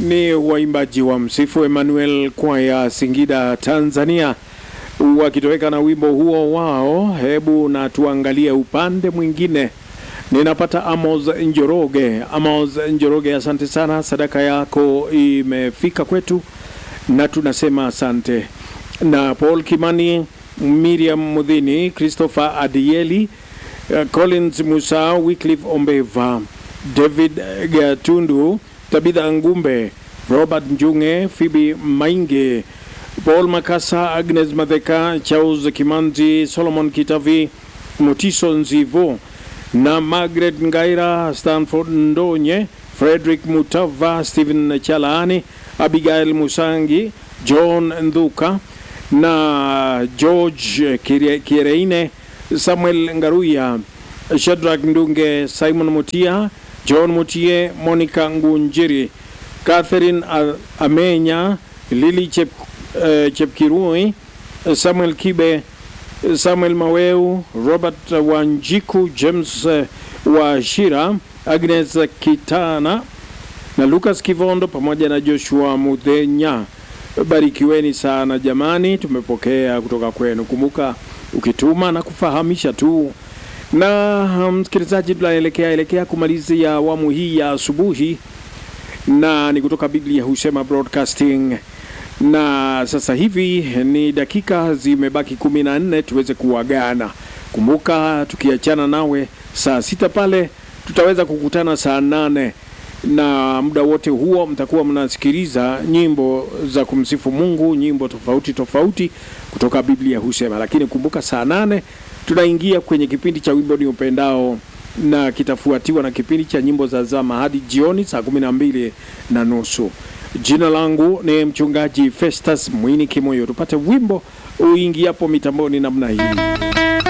ni waimbaji wa Msifu Emmanuel kwaya Singida, Tanzania, wakitoweka na wimbo huo wao. Hebu na tuangalie upande mwingine. Ninapata Amos Njoroge. Amos Njoroge, asante sana, sadaka yako imefika kwetu na tunasema asante. Na Paul Kimani, Miriam Mudhini, Christopher Adieli, uh, Collins Musa, Wycliffe Ombeva, David Gatundu, Tabitha Ngumbe, Robert Njunge, Phoebe Mainge, Paul Makasa, Agnes Madheka, Charles Kimanzi, Solomon Kitavi, Motiso Nzivo na Margaret Ngaira, Stanford Ndonye, Frederick Mutava, Stephen Chalaani, Abigail Musangi, John Ndhuka na George Kire- Kireine, Samuel Ngaruya, Shadrack Ndunge, Simon Mutia, John Mutie, Monica Ngunjiri, Catherine A- Amenya, Lili Chep, eh, Chepkirui, Samuel Kibe, Samuel Maweu, Robert Wanjiku, James eh, Washira, Agnes Kitana na Lucas Kivondo pamoja na Joshua Mudhenya. Barikiweni sana jamani, tumepokea kutoka kwenu. Kumbuka ukituma na kufahamisha tu. Na msikilizaji, tunaelekea elekea kumalizia awamu hii ya asubuhi, na ni kutoka Biblia Husema Broadcasting na sasa hivi ni dakika zimebaki kumi na nne tuweze kuagana. Kumbuka tukiachana nawe saa sita pale tutaweza kukutana saa nane na muda wote huo mtakuwa mnasikiliza nyimbo za kumsifu Mungu, nyimbo tofauti tofauti kutoka Biblia Husema. Lakini kumbuka saa nane tunaingia kwenye kipindi cha wimbo ni upendao na kitafuatiwa na kipindi cha nyimbo za zama hadi jioni saa kumi na mbili na nusu. Jina langu ni mchungaji Festus Mwini Kimoyo. Tupate wimbo uingiapo mitamboni namna hii.